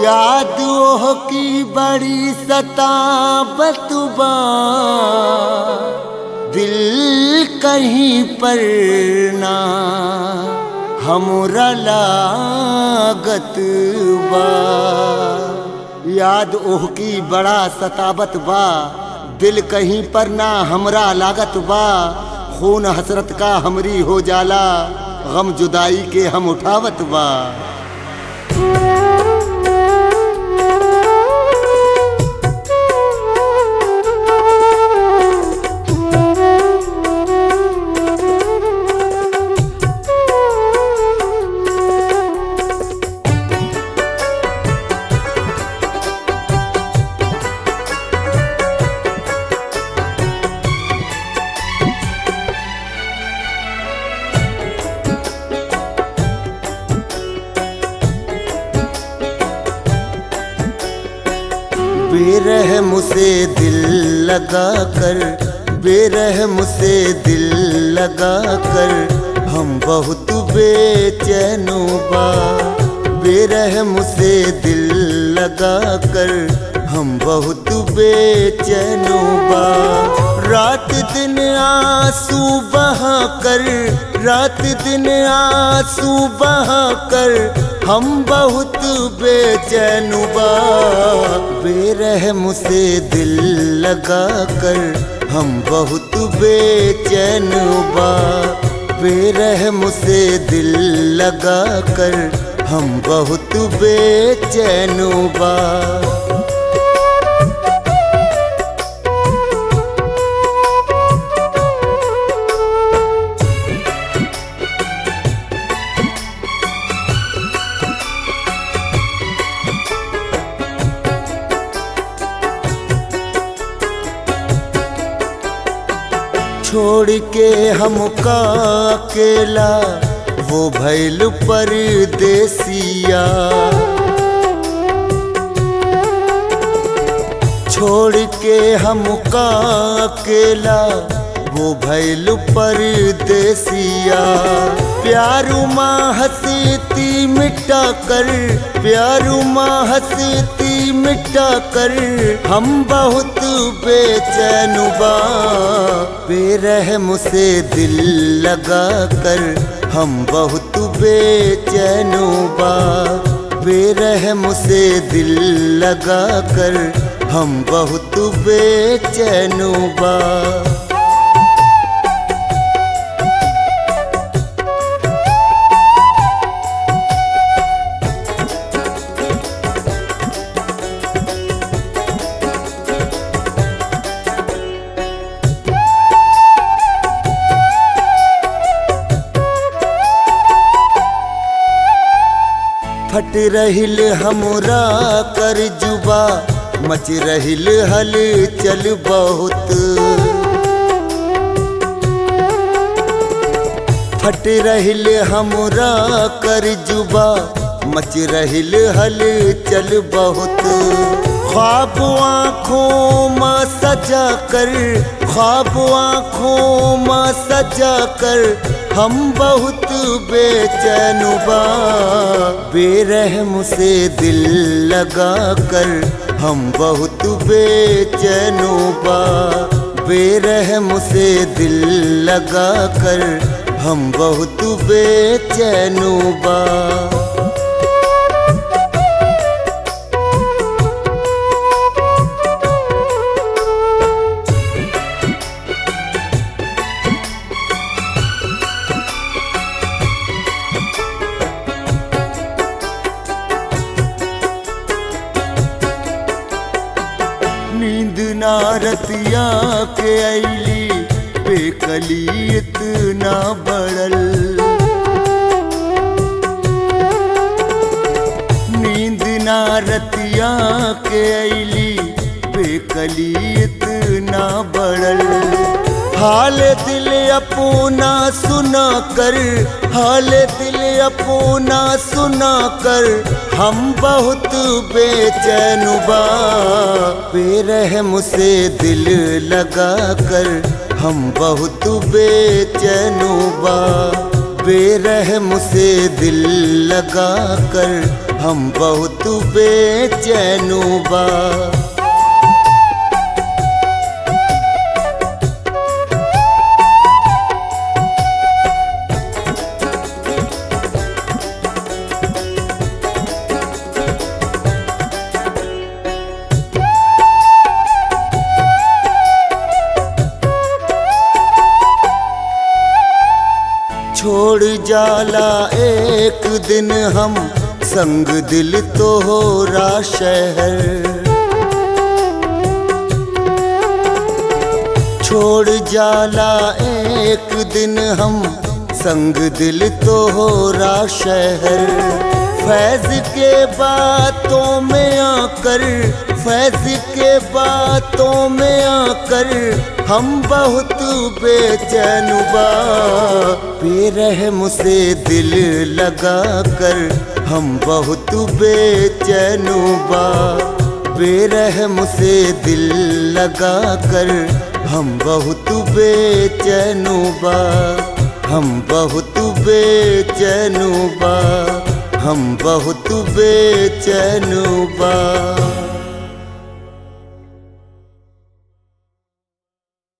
याद ओह की बड़ी सताबत बा दिल कहीं पर ना हमरा लागत बा याद ओह की बड़ा सताबत बा दिल कहीं पर ना हमरा लागत बा खून हसरत का हमरी हो जाला गम जुदाई के हम उठावत बा बेरह मुझसे दिल लगा कर बेरह मुझसे दिल लगा कर हम बहुत बेचैनो बा बेरह मुझसे दिल लगा कर हम बहुत बेचैनो बा रात दिन आंसू बहा कर रात दिन आंसू बहा कर हम बहुत बेचैन बा बेरह मुझसे दिल लगा कर हम बहुत बेचैन बा बेरह मुझसे दिल लगा कर हम बहुत बेचैन बा छोड़ के हमका अकेला वो भैल परदेसिया छोड़ के हमका अकेला वो भैल परदेसिया प्यारू माँ हंसती मिटा कर प्यारू माँ हंसती मिटा कर हम बहुत बेचैन बा बेरह मुझसे दिल लगा कर हम बहुत बेचैन बा बेरह मुझसे दिल लगा कर हम बहुत बेचैन बा फट रहिल हमरा कर जुबा मच रहिल हल चल बहुत फट रहिल हमरा कर जुबा मच रहिल हल चल बहुत ख्वाब आँखों माँ सजा कर ख्वाब आँखों माँ सजा कर हम बहुत बेचैन बा बेरह मुझसे दिल लगा कर हम बहुत बेचैन बा बेरह मुझसे दिल लगा कर हम बहुत बेचैन बा नींद नारतिया के ऐली बेकली इतना बड़ल नींद नारतिया के ऐली बेकली इतना बड़ल हाल दिल अपना सुना कर हाल दिल अपना सुना कर हम बहुत बेचैन बा बेरह मुझसे दिल लगा कर हम बहुत बेचैन बा बेरह मुझसे दिल लगा कर हम बहुत बेचैनु बा छोड़ जाला एक दिन हम संग दिल तो हो रा शहर छोड़ जाला एक दिन हम संग दिल तो हो रा शहर फैज के बातों में आकर फैज के बातों में आकर हम बहुत बेचैन बा बेरहम से दिल लगा कर हम बहुत बेचैन बा बेरहम से दिल लगा कर हम बहुत बेचैन बा हम बहुत बेचैन बा हम बहुत बेचैन बा